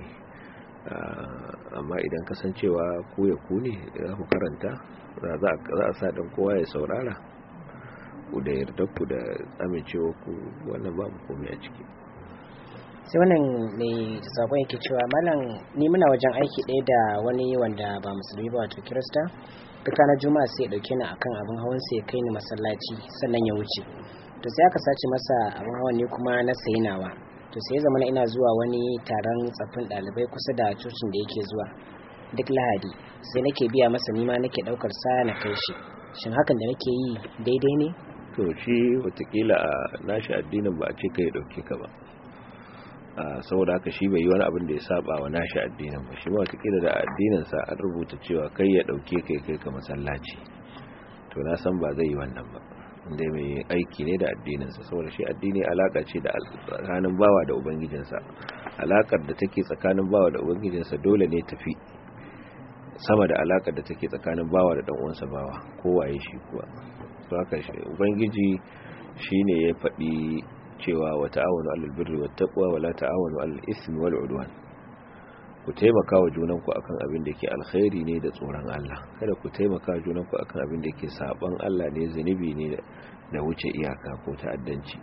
amma idan kasancewa ku ya ku ne za ku karanta za a sa dan kowa ya saurara ku da yarda ku da amincewa ku wannan babu komai a ciki sai wannan mai sakon yake cewa malam ni muna wajen aiki ɗaya da wani wanda ba musulmi ba wato kirista duk ranar juma'a sai ya dauke ni akan abin hawan sai ya kai ni masallaci sannan ya wuce to sai aka sace masa abin hawan ne kuma na sayi nawa to sai ya zama ina zuwa wani taron tsaffin ɗalibai kusa da cocin da yake zuwa duk lahadi sai nake biya masa nima nake ɗaukar sa na kai shi shin hakan da nake yi daidai ne to shi watakila a nashi addinin ba a ce kai dauke ka ba saboda haka shi bai yi wani abin da ya saba wa nashi addinin ba shi ma watakila da addininsa an rubuta cewa kai ya dauke kai kai ka masallaci to na san ba zai yi wannan ba inda mai aiki ne da addininsa saboda shi addini alaka ce da tsakanin bawa da ubangijinsa alakar da take tsakanin bawa da ubangijinsa dole ne tafi sama da alakar da take tsakanin bawa da dan uwansa bawa kowaye shi kuwa to haka ubangiji shine ya faɗi cewa wa ta'awunu 'alal birri wat taqwa wa la ta'awunu 'alal ismi wal 'udwan ku taimaka wa junanku akan abin da yake alkhairi ne da tsoron Allah kada ku taimaka wa junanku akan abin da yake saban Allah ne zunubi ne da wuce iyaka ko ta'addanci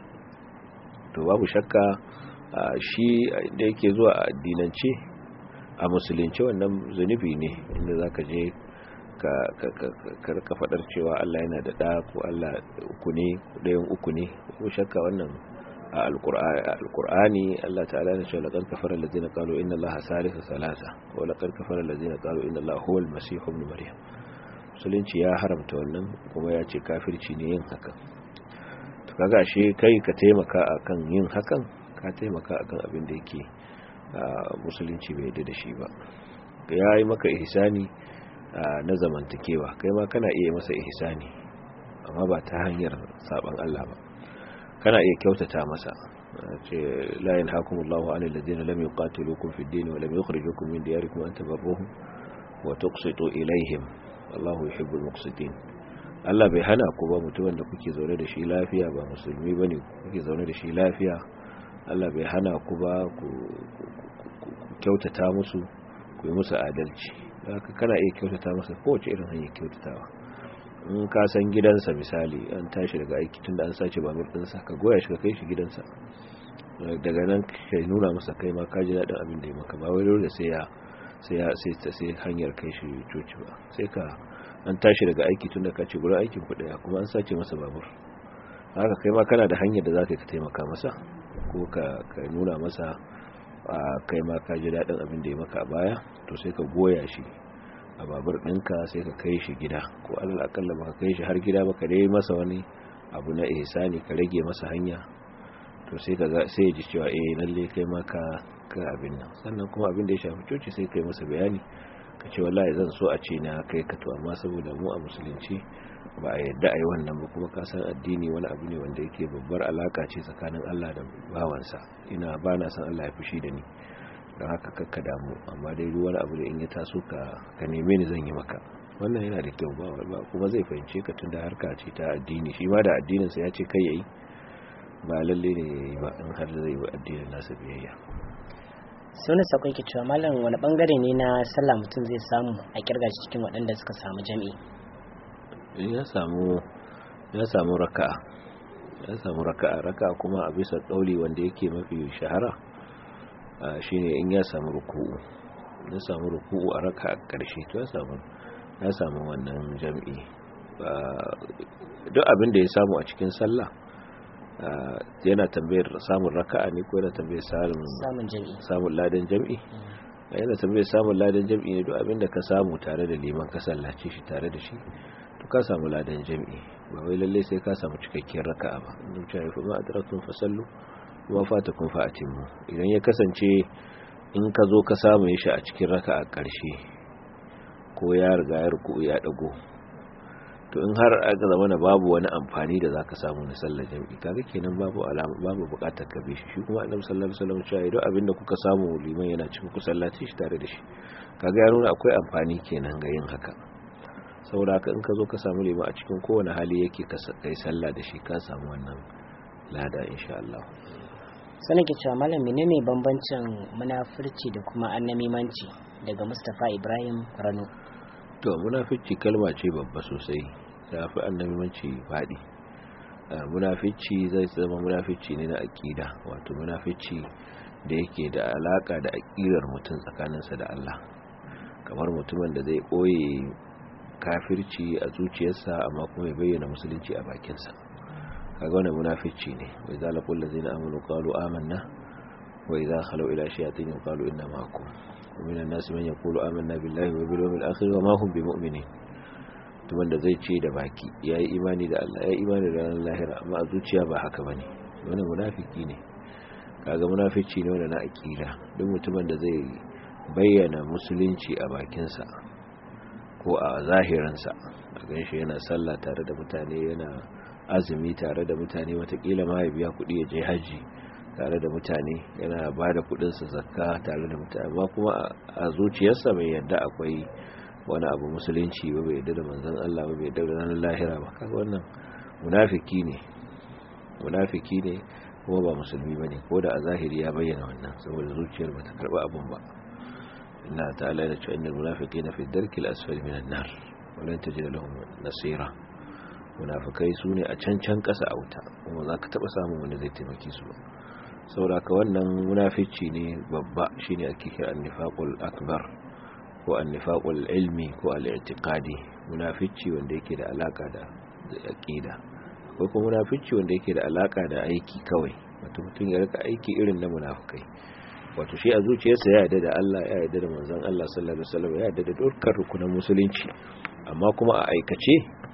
to babu shakka shi da yake zuwa a addinance a musulunci wannan zunubi ne inda zaka je ka ka fadar cewa Allah yana da ɗa ko Allah uku ne ɗayan uku ne ko shakka wannan a alkur'ani Allah ta'ala ne cewa laqad kafara allazina qalu inna allaha salisu salasa wa laqad kafara allazina qalu inna allaha huwa al-masih ibn maryam musulunci ya haramta wannan kuma ya ce kafirci ne yin hakan to kaga shi kai ka taimaka akan yin hakan ka taimaka akan abin da yake musulunci bai yarda da shi ba ya yi maka ihsani na zamantakewa kai ma kana iya masa ihsani amma ba ta hanyar saban Allah ba kana iya kyautata masa ce la yanhaakumullahu 'anil ladina lam yuqatilukum fid din wa lam yukhrijukum min diyarikum an tabarruhum wa tuqsitu ilayhim wallahu yuhibbul muqsitin Allah bai hana ku ba mutumin da kuke zaune da shi lafiya ba musulmi bane kuke zaune da shi lafiya Allah bai hana ku ba ku kyautata musu ku yi musu adalci haka kana iya kyautata masa kowace irin hanyar kyautatawa in ka san gidansa misali an tashi daga aiki tunda an sace babur ɗinsa ka goya shi ka kai shi gidansa daga nan ka nuna masa kai ma ka ji daɗin abin da ya maka ba wai dole sai ya sai ya sai sai hanyar kai shi coci ba sai ka an tashi daga aiki tunda ka ce gurin aikin ku daya kuma an sace masa babur haka kai ma kana da hanyar da za ka taimaka masa ko ka nuna masa kai ma ka ji daɗin abin da ya maka a baya to sai ka goya shi a babur ɗinka sai ka kai shi gida ko alal akalla baka kai shi har gida baka dai masa wani abu na ihsani ka rage masa hanya to sai ka sai ya ji cewa eh lalle kai ma ka ka abin nan sannan kuma abin da ya shafi coci sai kai masa bayani ka ce wallahi zan so a ce na kai ka to amma saboda mu a musulunci ba a yadda a yi wannan ba kuma ka san addini wani abu ne wanda yake babbar alaka ce tsakanin Allah da bawansa ina ba na san Allah ya fushi da ni don haka kakka damu amma dai duk wani abu da in ya taso ka ka neme ni zan yi maka wannan yana da kyau ba kuma zai fahimce ka tunda harka ce ta addini shi ma da addinin sa ya ce kai yayi ba lalle ne yayi ba in har zai yi addinin nasa biyayya sai wani sakon ke cewa malam wani bangare ne na sallah mutum zai samu a kirga cikin waɗanda suka samu jami'i ya samu ya samu raka'a ya samu raka'a raka'a kuma a bisa kauli wanda yake mafi shahara shine in ya samu ruku'u ya samu ruku'u a raka'a karshe to ya samu ya samu wannan jami'i duk abin da ya samu a cikin sallah yana tambayar samun raka'a ne ko yana tambayar samun samun jami'i samun ladan jami'i a yana tambayar samun ladan jam'i ne duk abin da ka samu tare da liman ka sallace shi tare da shi to ka samu ladan jam'i ba wai lalle sai ka samu cikakkiyar raka'a ba in ce fa ma adraktum fasallu wa fatakum fa atimmu idan ya kasance in ka zo ka samu shi a cikin raka'a karshe ko ya riga ya ruku ya dago to in har aka zama na babu wani amfani da zaka samu na sallar jami'i kaga kenan babu alama babu bukatar ka bi shi shi kuma annabi sallallahu alaihi wasallam cewa idan abinda kuka samu liman yana cikin ku sallaci shi tare da shi kaga ya nuna akwai amfani kenan ga yin haka saboda haka in ka zo ka samu liman a cikin kowane hali yake ka kai sallah da shi ka samu wannan lada insha Allah sanin ke cewa malam menene bambancin munafurci da kuma annamimanci daga Mustapha Ibrahim Rano to munafici kalma ce babba sosai ta fi annabimanci faɗi munafici zai zama munafici ne na aƙida wato munafici da yake da alaƙa da aƙidar mutum tsakaninsa da Allah kamar mutumin da zai ɓoye kafirci a zuciyarsa amma kuma ya bayyana musulunci a bakinsa kaga wannan munafici ne wa idza laqul ladzina amanu qalu amanna wa idza khalu ila shayatin qalu inna ma'akum ومن الناس من يقول آمنا بالله وباليوم الآخر وما هم بمؤمنين tuman da zai ce da baki ya yi imani da Allah ya yi imani da ranar lahira amma a zuciya ba haka bane wani munafiki ne kaga munafici ne wanda na akida duk mutumin da zai bayyana musulunci a bakinsa ko a zahiransa a ganshi yana sallah tare da mutane yana azumi tare da mutane watakila ma ya biya kuɗi ya je hajji tare da mutane yana ba da kudinsa zakka tare da mutane ba kuma a zuciyarsa bai yadda akwai wani abu musulunci ba bai yadda da manzon Allah ba bai yadda da ranar lahira ba kaga wannan munafiki ne munafiki ne kuma ba musulmi bane ko da a zahiri ya bayyana wannan saboda zuciyar bata karba abun ba inna ta'ala ya ce innal munafiqina fi darkil asfali minan nar wa lan tajid lahum nasira munafikai sune a can can kasa a wuta kuma zaka taba samun wanda zai taimake su ba sauraka wannan munafici ne babba shine ake kira annifaqul akbar ko annifaqul ilmi ko al-i'tiqadi munafici wanda yake da alaka da aqida ko kuma munafici wanda yake da alaka da aiki kawai wato mutum ya rika aiki irin na munafikai wato shi a zuciyarsa ya yarda da Allah ya yarda da manzon Allah sallallahu alaihi wasallam ya yarda da dukkan rukunan musulunci amma kuma a aikace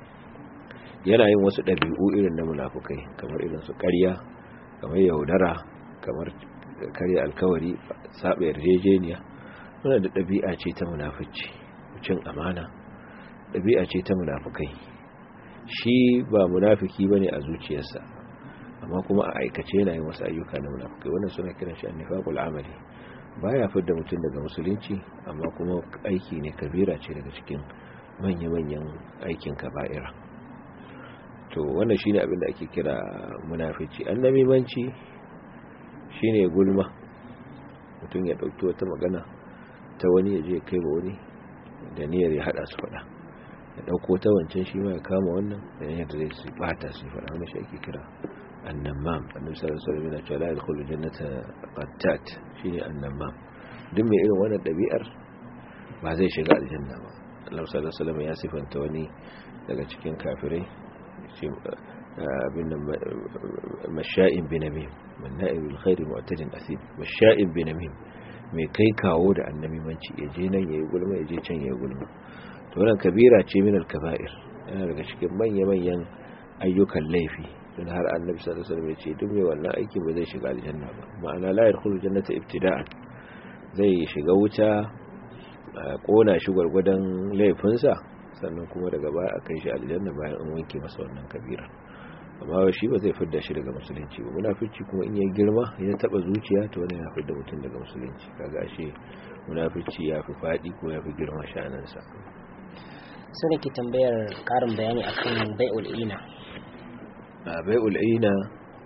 yana yin wasu ɗabi'u irin na munafikai kamar irin su ƙarya kamar yaudara kamar karya alkawari saba yarjejeniya wannan da ɗabi'a ce ta munafici cin amana ɗabi'a ce ta munafukai shi ba munafiki bane a zuciyarsa amma kuma a aikace yana yin wasu ayyuka na munafukai wannan suna kiran shi annifaqul amali baya fidda mutum daga musulunci amma kuma aiki ne kabira ce daga cikin manya-manyan aikin kaba'ira to wannan shine abin da ake kira munafici annamimanci shine gulma mutum ya dauki wata magana ta wani ya je kai ba wani da niyyar ya hada su fada ya dauko ta wancan shi ma ya kama wannan da niyyar da zai su bata su fada wannan shi ake kira annamam annabi sallallahu alaihi wasallam yana cewa la yadkhulu jannata qattat shine annamam duk mai irin wannan dabi'ar ba zai shiga aljanna ba Allah sallallahu alaihi wasallam ya sifanta wani daga cikin kafirai abin nan masha'in binamim manna'in bil khairi mu'tadin asim masha'in binamim mai kai kawo da annabimanci ya je nan yayi gulma ya je can yayi gulma to wannan kabira ce min al kaba'ir yana daga cikin manya manyan ayyukan laifi don har annabi sallallahu alaihi wasallam ya ce duk mai wannan aiki ba zai shiga aljanna ba ma'ana la yadkhulu jannata ibtida'an zai shiga wuta a kona shi gwargwadon laifinsa sannan kuma daga baya a kai shi aljanna bayan an wanke masa wannan kabira amma shi ba zai fidda shi daga musulunci ba munafici kuma in ya girma ya taba zuciya to wannan ya fidda mutum daga musulunci kaga ashe munafici ya fi fadi ko ya fi girma shanansa su ne ke tambayar karin bayani akan bai'ul ina a bai'ul ina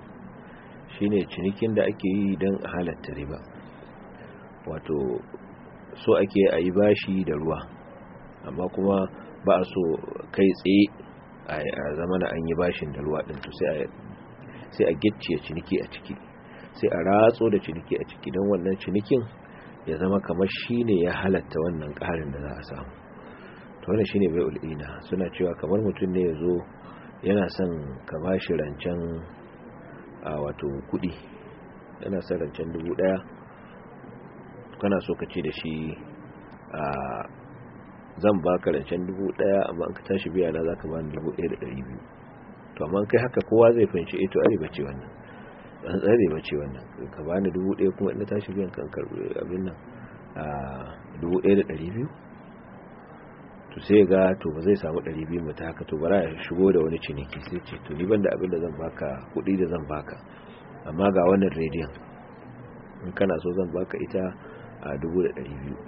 shine cinikin da ake yi don halatta riba wato so ake a yi bashi da ruwa amma kuma ba a so kai tsaye a zamana an yi bashin da ruwa ɗin to sai a gicciye ciniki a ciki sai a ratso da ciniki a ciki don wannan cinikin ya zama kamar shi ne ya halatta wannan ƙarin da za a samu to wannan shi ne bai ul'ina suna cewa kamar mutum ne ya zo yana son ka ba shi rancen a wato kuɗi yana son rancen dubu ɗaya kana so ka ce da shi a zan baka rancen dubu daya amma an ka tashi biya na zaka bani dubu ɗaya da ɗari biyu to amma kai haka kowa zai fahimci eh to are bace wannan an tsare bace wannan ka bani dubu ɗaya kuma in tashi biyan kan karbi abin nan a dubu ɗaya da ɗari biyu to sai ga to ba zai samu ɗari biyu mata haka to bara ya shigo da wani ciniki sai ce to ni ban da abin da zan baka kuɗi da zan baka amma ga wannan rediyon in kana so zan baka ita a dubu da ɗari biyu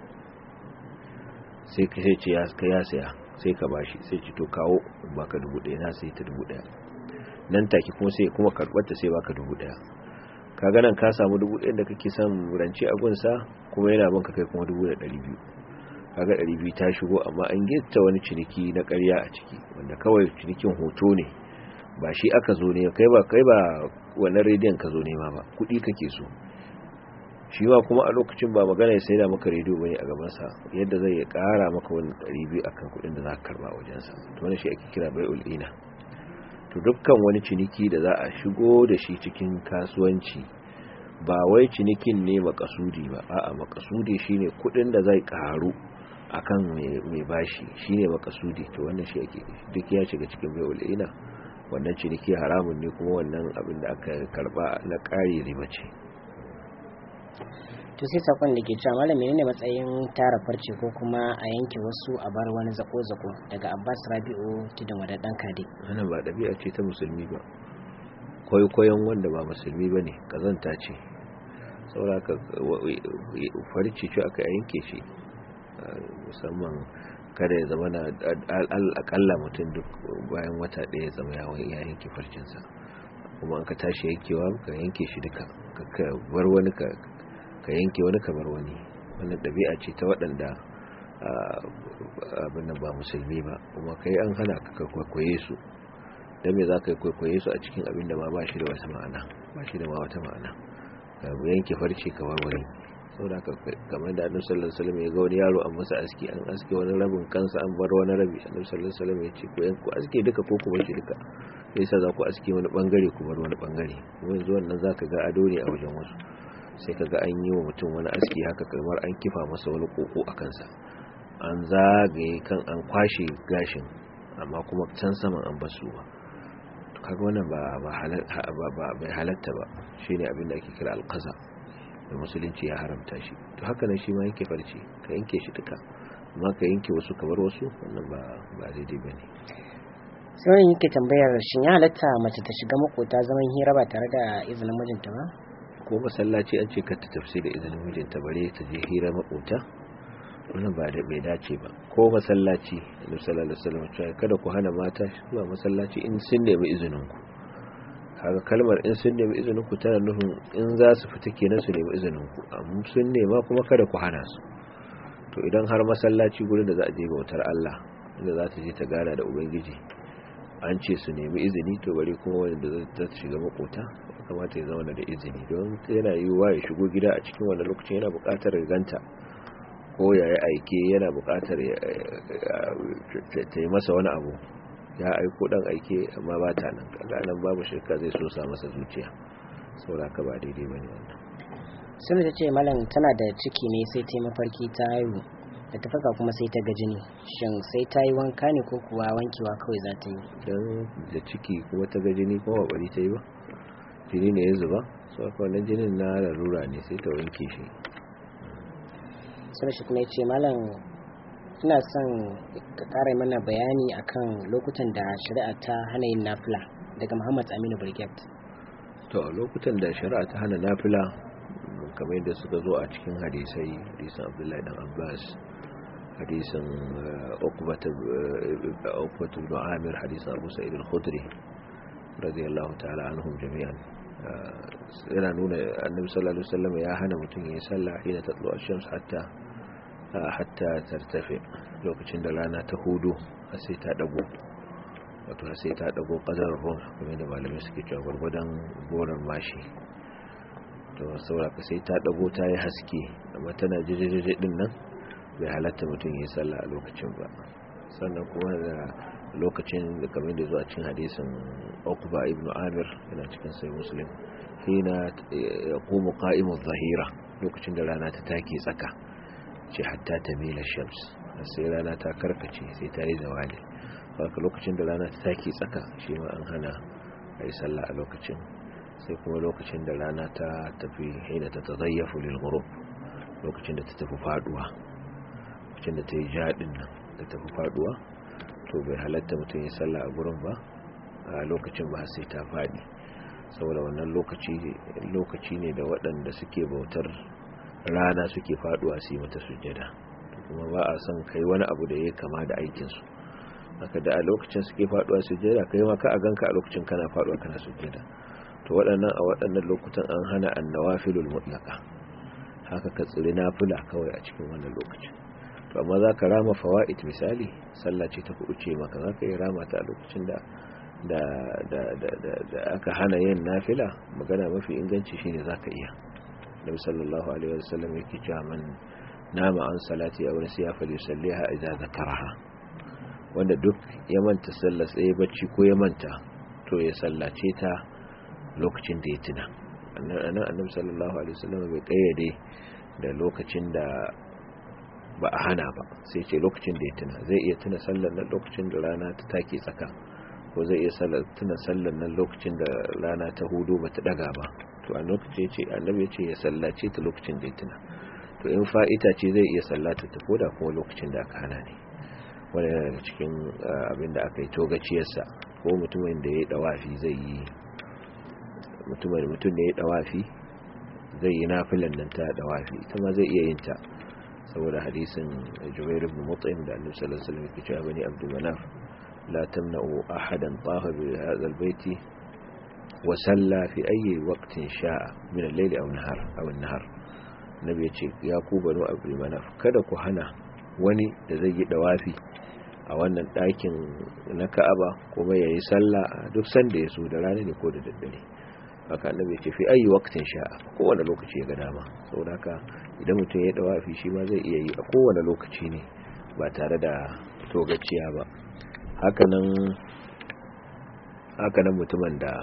sai ka sai ce ya ka ya saya sai ka bashi sai ce to kawo baka dubu ɗaya na sai ta dubu ɗaya nan take kuma sai kuma karɓar ta sai baka dubu ɗaya ka ga nan ka samu dubu ɗaya da kake son rance a gunsa kuma yana banka kai kuma dubu da ɗari biyu kaga ɗari biyu ta shigo amma an gita wani ciniki na ƙarya a ciki wanda kawai cinikin hoto ne ba shi aka zo ne kai ba kai ba wannan rediyon ka zo nema ba kuɗi kake so shi ma kuma a lokacin ba magana ya sai da maka rediyo bane a gabansa yadda zai ya ƙara maka wani ɗari biyu akan kuɗin da za ka karba a wajensa to wani shi ake kira bai ul'ina to dukkan wani ciniki da za a shigo da shi cikin kasuwanci ba wai cinikin ne makasudi ba a'a makasudi shine kuɗin da zai ƙaru akan mai bashi shine makasudi to wannan shi ake duk ya shiga cikin bai ul'ina wannan ciniki haramun ne kuma wannan abin da aka karba na ƙari riba ce to sai sakon da ke cewa malam menene matsayin tara farce ko kuma a yanke wasu a bar wani zako zako daga Abbas Rabi'u tudun wadadan Kade wannan ba dabi'a ce ta musulmi ba kwaikwayon wanda ba musulmi bane kazanta ce saboda ka farce ce aka yanke shi musamman kada ya zama na akalla mutum duk bayan wata ɗaya zama ya yanke farcinsa kuma an ka tashi yankewa ka yanke shi duka ka bar wani ka ka yanke wani kamar wani wannan ɗabi'a ce ta waɗanda abin ba musulmi ba kuma kai an hana ka kwaikwaye su don me za ka yi kwaikwaye su a cikin abin da ma ba shi da wata ma'ana ba shi da ma wata ma'ana ka yanke farce kamar wani sau da kamar da annabi sallallahu alaihi wasallam ya ga wani yaro an masa aski an aske wani rabin kansa an bar wani rabi annabi sallallahu alaihi wasallam ya ce ku yanku aske duka ko ku bar shi duka yasa za ku aske wani bangare ku bar wani bangare kuma yanzu wannan zaka ga ado ne a wajen wasu sai kaga an yi wa mutum wani aski haka kamar an kifa masa wani koko a kansa an zagaye kan an kwashe gashin amma kuma can saman an basu ba kaga wannan ba ba bai halatta ba shine abin da ake kira alqaza da musulunci ya haramta shi to haka nan shi ma yake farce ka yanke shi duka amma ka yanke wasu kamar wasu wannan ba ba daidai bane sai wani yake tambayar shin ya halatta mace ta shiga makota zaman hira ba tare da izinin mijinta ba ko masallaci an ce ka ta tafsi da izinin mijinta bare ta je hira makota wannan ba da bai dace ba ko masallaci annabi sallallahu alaihi wasallam cewa kada ku hana mata zuwa masallaci in sun nemi izinin ku kaga kalmar in sun nemi izinin ku tana nufin in za su fita kenan su nemi izinin ku amma sun nema kuma kada ku hana su to idan har masallaci gurin da za a je bautar Allah inda za ta je ta gana da ubangiji an ce su nemi izini to bari kuma wanda za ta shiga makota kamata ya zama da izini don yana yiwuwa ya shigo gida a cikin wannan lokacin yana buƙatar ganta ko ya yi aike yana buƙatar ta yi masa wani abu ya aiko dan aike amma ba ta nan kaga nan babu shirka zai so sa masa zuciya saboda ka ba daidai bane wannan sun ta ce malam tana da ciki ne sai ta mafarki ta haihu da ta faka kuma sai ta ga jini shin sai ta yi wanka ne ko kuwa wankewa kawai za ta yi dan da ciki kuma ta ga jini kuma ba bari ta yi ba jini ne ya zuba so aka wannan jinin na larura ne sai ta wanke shi sai shi kuma ya ce malam ina son ka kara mana bayani akan lokutan da shari'a ta hana yin nafila daga muhammad aminu brigade to lokutan da shari'a ta hana nafila kamar yadda suka zo a cikin hadisai hadisan abdullahi dan abbas hadisan ukbatu ibn amir hadisan abu sa'id al-khudri radiyallahu ta'ala anhum jami'an yana nuna annabi sallallahu alaihi wasallam ya hana mutum ya sallah hina tatlu ash-shams hatta hatta tartafi lokacin da rana ta hudu har sai ta dago wato har sai ta dago qadar ruh kuma da malamai suke cewa gurgudan goran mashi to saboda ka sai ta dago ta yi haske amma tana jijijeje din nan bai halatta mutum ya sallah a lokacin ba sannan kuma da lokacin da kamar da zuwa cikin hadisin Uqba ibn Amir yana cikin sai Muslim hina yaqumu qa'imu zahira lokacin da rana ta take tsaka ce hatta tamila shams sai rana ta karkace sai ta yi zawali haka lokacin da rana ta take tsaka shi ma an hana ayi sallah a lokacin sai kuma lokacin da rana ta tafi hina ta tazayyafu lil ghurub lokacin da ta tafi faduwa lokacin da ta yi jadin nan ta tafi faduwa to bai halatta mutum ya sallah a gurin ba a lokacin ba sai ta fadi saboda wannan lokaci lokaci ne da waɗanda suke bautar rana suke faduwa su yi mata sujjada kuma ba a son kai wani abu da ya kama da aikinsu haka da a lokacin suke faduwa sujjada kai ma ka a ganka a lokacin kana faduwa kana sujjada to waɗannan a waɗannan lokutan an hana annawafilul mutlaqa haka ka tsiri nafila kawai a cikin wannan lokacin to amma za ka rama fawa'id misali sallah ce ta kuɗuce maka za ka yi rama ta a lokacin da da da da da aka hana yin nafila magana mafi inganci shine za ka iya nabi sallallahu alaihi wasallam yake cewa man nama an salati aw nasiya falyusalliha idza zakaraha wanda duk ya manta sallar tsaye bacci ko ya manta to ya sallace ta lokacin da ya tuna annan annabi sallallahu alaihi wasallam bai kayyade da lokacin da ba a hana ba sai ce lokacin da ya tuna zai iya tuna sallar nan lokacin da rana ta take tsaka ko zai iya tuna sallar nan lokacin da rana ta hudu ba ta daga ba to a lokacin ya ce annabi ya ce ya sallace ta lokacin da ya tuna to in fa'ita ce zai iya sallata ta koda kuma lokacin da aka hana ne wani yana daga cikin abin da aka yi togaciyarsa ko mutumin da ya yi dawafi zai yi mutumin mutum da ya yi dawafi zai yi nafilan nan ta dawafi ita ma zai iya yin ta saboda hadisin jubair ibn mut'im da annabi sallallahu alaihi wasallam yake cewa bani abdul manaf la tamna'u ahadan taha bi hadha albayti wa salla fi ayyi waqtin sha'a min al-layl aw nahar aw an-nahar nabi yace ya ku bani abdul manaf kada ku hana wani da zai yi dawafi a wannan ɗakin na ka'aba kuma ya yi sallah a duk sanda ya so da rana ne ko da daddare haka annabi ya ce fi ayi waqtin sha'a kowane lokaci ya ga dama saboda haka idan mutum ya dawafi shi ma zai iya yi a kowane lokaci ne ba tare da togaciya ba hakanan hakanan mutumin da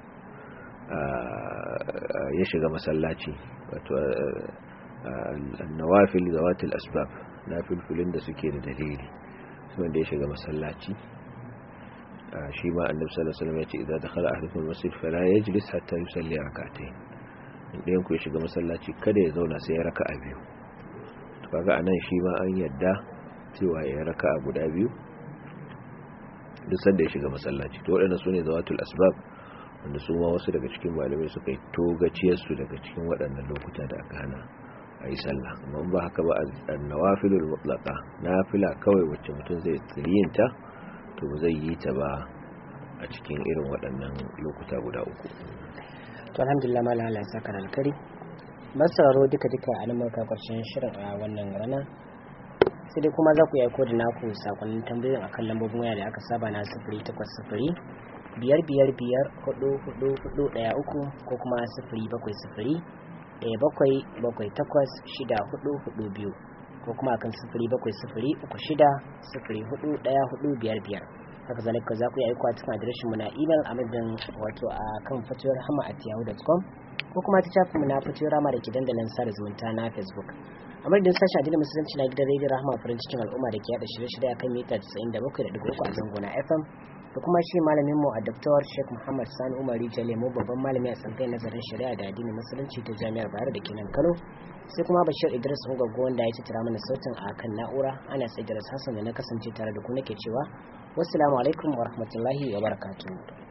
ya shiga masallaci wato nawafil zawatil asbab nafilfilin da suke da dalili wanda ya shiga masallaci shi ma annabi sallallahu alaihi wasallam ya ce idan dakhala ahadukum masjid fala yajlis hatta yusalli rak'atayn idan ku ya shiga masallaci kada ya zauna sai ya raka'a biyu to kaga anan shi ma an yadda cewa ya raka'a guda biyu duk sanda ya shiga masallaci to waɗannan sune zawatul asbab wanda su ma wasu daga cikin malamai suka yi togaciyar su daga cikin waɗannan lokuta da aka hana a yi sallah amma ba haka ba annawafilul mutlaqa nafila kawai wacce mutum zai tsiriyinta to zai yi ta ba a cikin irin waɗannan lokuta guda uku to alhamdulillah mala Allah ya saka alkari masararo duka duka a nan muka karshen shirin a wannan rana sai dai kuma za ku yi aiko da naku sakonnin tambayoyin akan lambobin waya da aka saba na sifiri takwas sifiri biyar biyar biyar hudu hudu hudu ɗaya uku ko kuma sifiri bakwai sifiri ɗaya bakwai bakwai takwas shida hudu hudu biyu ko kuma akan sifiri bakwai sifiri uku shida sifiri hudu ɗaya hudu biyar biyar haka zalika za ku yi aiko a cikin adireshin mu na email a madadin wato a kan fatuwar hama at yahoo.com ko kuma ta shafi mu na fatuwar hama da ke dandalin sada zumunta na facebook a madadin sashen adinin musulunci na gidan rediyo rahama farin cikin al'umma da ke yada shirye-shirye akan mita 97.3 a zango na fm da kuma shi malamin mu a Dr. Sheikh Muhammad Sani Umar Lemo babban malami a tsankai nazarin shari'a da addinin musulunci ta Jami'ar Bayero da kenan Kano sai kuma Bashir Idris Ungwaggo wanda ya tattara mana sautin a kan na'ura ana sai Idris Hassan da na kasance tare da ku nake cewa wassalamu alaikum wa rahmatullahi wa barakatuh